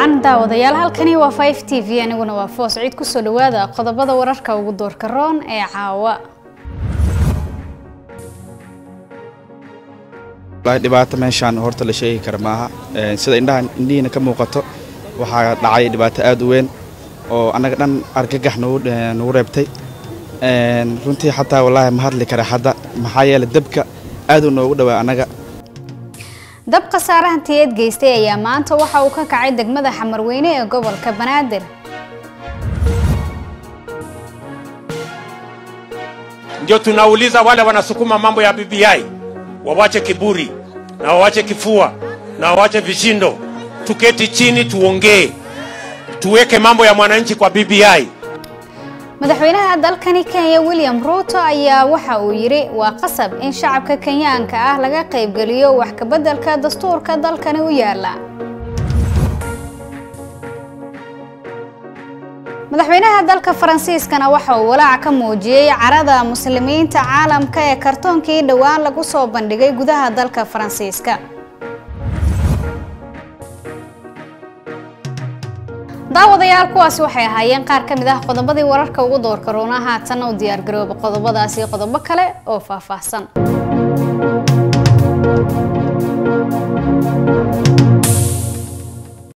wacan daawadayaal halkani waa 5 t v aniguna waa foos ciid kusoo dhawaada qodobada wararka ugu doorka roon ee caawa dhibaato meeshaan horta la sheegi kara maaha sida indhaha indhihiina ka muuqato waxaa dhacay dhibaato aad u weyn oo annaga dhan argagax nagu reebtay runtii xataa wallaahi ma hadli kara hadda maxaa yeele dabka aad uu noogu dhawaa annaga dab khasaare hantiyeed geystay ayaa maanta waxa uu ka kacay degmada xamarweyne ee gobolka banaadir Ndio tunauliza wale wanasukuma mambo ya BBI wawache kiburi na wawache kifua na wawache vishindo, tuketi chini tuongee, tuweke mambo ya mwananchi kwa BBI. madaxweynaha dalkani kenya william ruuto ayaa waxa uu yidhi waa qasab in shacabka kenyaanka ah laga qaybgeliyo wax kabeddelka dastuurka dalkani u yaala madaxweynaha dalka faransiiskana waxa uu walaac ka muujiyey carada muslimiinta caalamka ee kartoonkii dhowaan lagu soo bandhigay gudaha dalka faransiiska daawadayaal kuwaasi waxay ahaayeen qaar ka mid ah qodobadii wararka ugu doorka roona haatanna u diyaargarooba qodobadaasi qodobo kale oo faahfaahsan